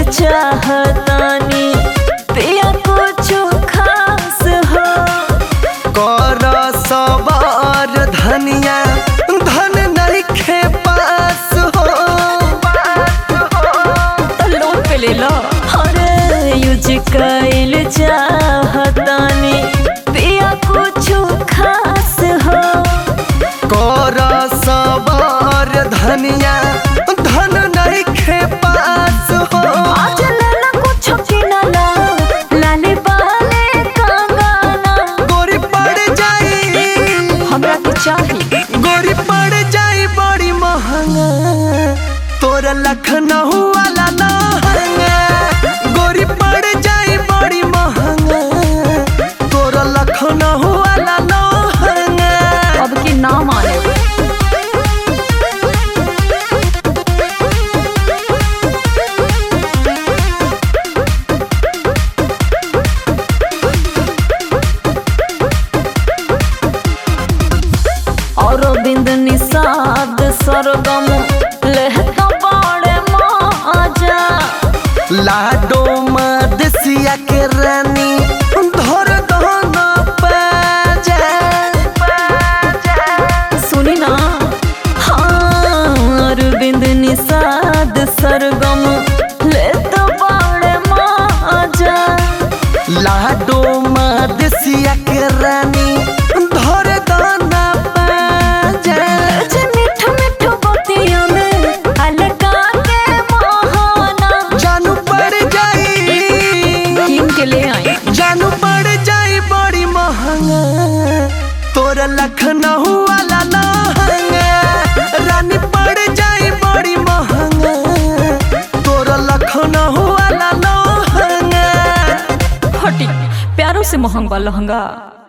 चाहतानी पिया कुछ खास हो कर सवार धनिया धन नइखे पास हो तो लोन पे ले लो अरे यूज कैल चाहतानी पिया कुछ खास हो कर सवार धनिया धन नइखे पास हो आज लेला कुछ किनला लाले बाले कंगना गोरी पड़ जाई हमरा के चाही गोरी पड़ जाई बड़ी महंगा तोरा लखनऊ वाला लहंगा गोरी पड़ जाई बड़ी महंगा तोरा लखनऊ वाला लहंगा अब की नाम आने और बिंद निषाद सरगम लेहता बड़े माजा लाडो मदसिया के रानी धर दहना पाजा सुनी ना हाँ अरविंद निषाद सरगम लेता बड़े माजा लाडो मदसिया के रानी धर दहना पाजा जे मिठ मिठ बतिया में अलगा के महाना जानू पड़ जाई किन के ले आई जानू पड़ जाई बड़ी महंगा तोरा लखनऊ वाला लहंगा रानी पड़ जाई बड़ी महंगा तोरा लखनऊ वाला लहंगा हटी प्यारों से महंगा लहंगा